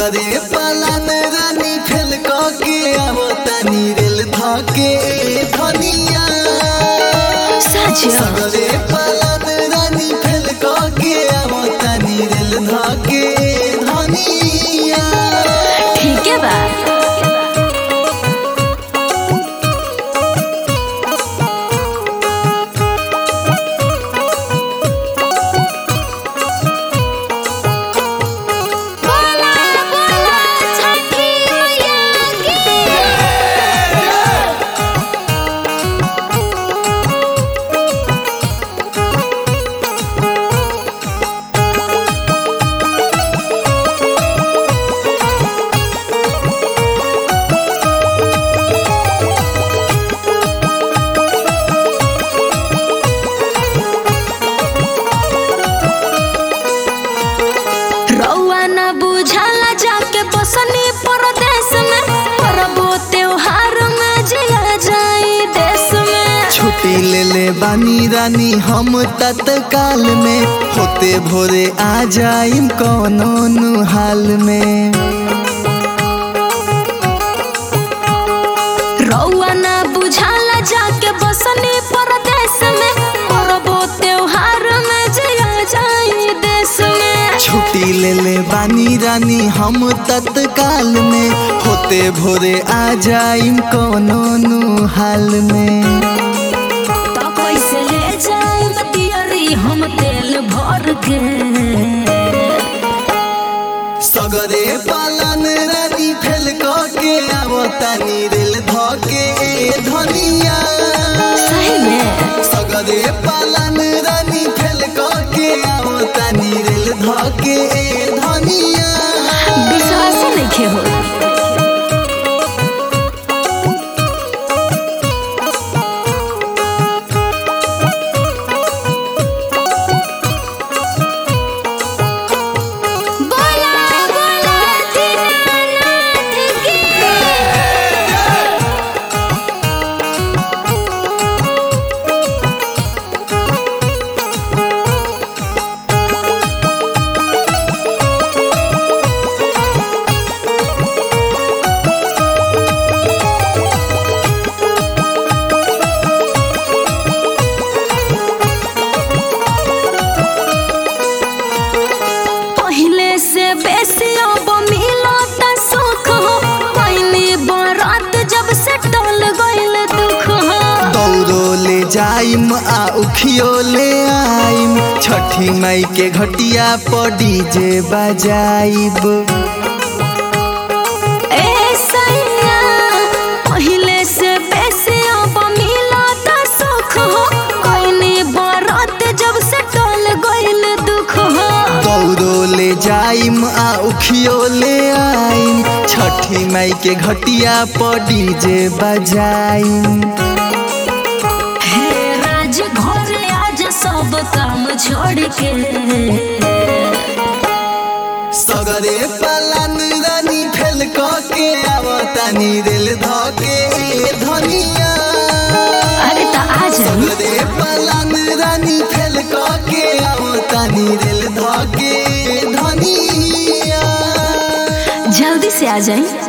सगरे पालन रानी फेल के आवतानी रेल धके धनिया साझा सगरे पालन रानी फेल के आवतानी रेल धके धनिया ठीक है बा बोला बोला छठी मैया की रउआ न बुझाला जाके बसनी परदेश में परबो त्योहार में जिया जाई देश में छुट्टी ले ले बानी रानी हम तत्काल में होते भोरे आ जाइम कौनो नु हाल में रउआ न बुझाला जाके बसनी परदेश में परबो त्योहार में जिया जाई देश में छुट्टी ले ले बानी रानी हम तत्काल में होते भोरे आ जाइम कौनो नु हाल में तो कैसे ले जाई बतियरी हम तेल भर के सगरे पालन रानी फेल के आवतानी रेल धके धनिया सही में सगरे पालन रानी फेल के आवतानी रेल धके धनिया विश्वास नहीं हो बोला बोला दीनानाथ की पहले से बेसी अब मिलत सुख हो पहली बरात जब से टल गइल दुख हो दौड़ो ले जाइम आ उखियो ले आइम छठी मई के घटिया पर डीजे बजाइब ए सैया पहले से बेसी अब मिलत सुख हो पहली बरात जब से टल गइल दुख हो दौड़ो ले जाइम आ उखियो ले आइम छठी मई के घटिया पर डीजे बजाइम हे राज घर आज सब काम छोड़ के सगरे पालन रानी फेल के आवतानी रेल धके धनिया अरे तो आ जाई सगरे पालन रानी फेल के आवतानी रेल धके धनिया जल्दी से आ जाई